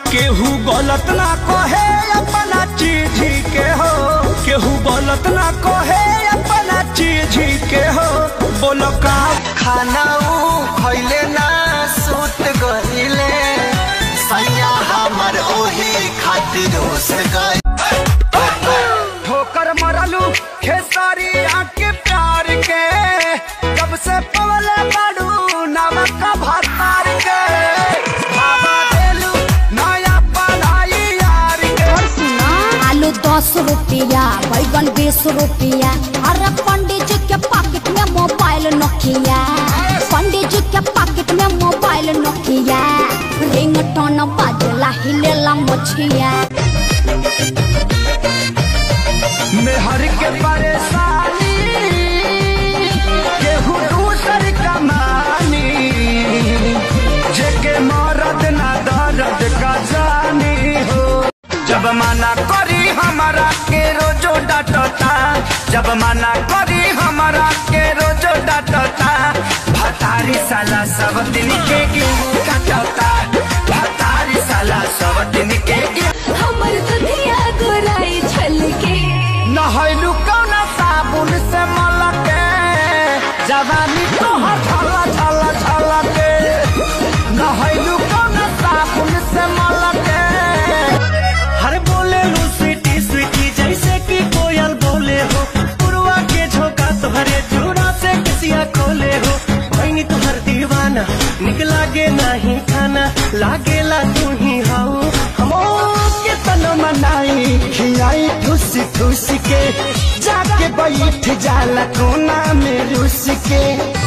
केहू गलत ना कहे अपना चीज के हो केहू गलत ना कहे अपना चीज के हो बोलो का खाना ऊ खैले ना सुत गईले सैया हमर ओही खातिर उस गई ठोकर मरलू खेसारी आके प्यार के जब से पवले बाड़ू नमक भतार के भावा देलू नया पढ़ाई यार के आलू दस रुपया बैगन बीस रुपया अरे पंडित जी के पॉकेट में मोबाइल नोकिया पंडित जी के पॉकेट में मोबाइल नोकिया रिंग टोन बाजला हिलेला मछिया मेहर के परेशानी केहू दूसर कमानी जेके मरद ना दर्द का जानी हो जब मना करी हमारा के रोजो डांटता जब मना करी हमारा के रोजो डांटता भतारी साला सब दिन के गेहूं काटता भतारी साला सब दिन के गेहूं हमर दुधिया गोराई छलके नहैलू कौन साबुन से मलके जवानी तोहर छला छला छला के नहैलू कौन साबुन से मलके हर बोले लू स्वीटी स्वीटी जैसे कि कोयल बोले हो पुरवा के झोंका तुम्हारे चूड़ा से किसिया खोले हो भैनी तुहर दीवाना निक लागे नहीं खाना लागेला तू ही हाउ हम के तन मनाई खियाई ठुस ठुस के जाके बैठ जाला कोना में रुस के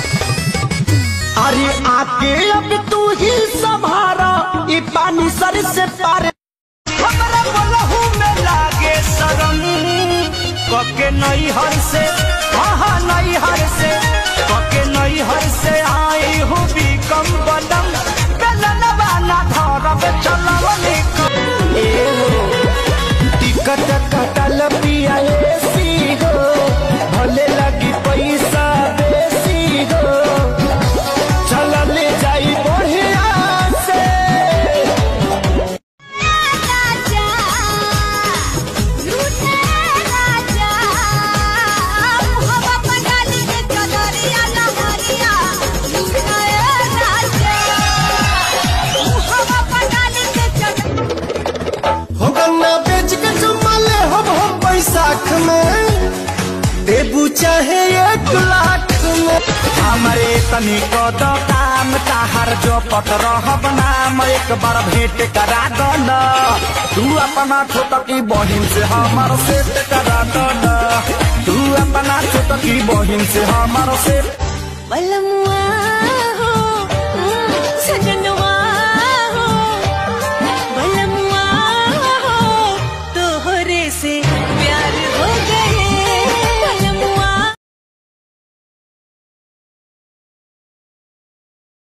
अरे आके अब तू ही संभारा ई पानी सर से पारे हमरा बोलहू में लागे शरम कके नई हर से कहा नई हर से कके नई हर से आई हूँ भी कम बदम बेलन वाला धरब चलव निकम ए हो टिकट कटल पिया एसी हो भले लगी पैसा बेसी हो चलल जाई बढ़िया से राजा लूटे राजा हवा पगाली के चदरिया लहरिया लूटे राजा हवा पगाली के चदरिया हो गन्ना बेच के चुम्मा ले हम हम बैसाख में देबू चाहे एक लाख में हमरे तनी को तो काम ताहर जो पत रहब नाम एक बार भेंट करा दो न तू अपना छोटकी बहिन से हमार सेट करा दो न तू अपना छोटकी बहिन से हमार सेट बलमुआ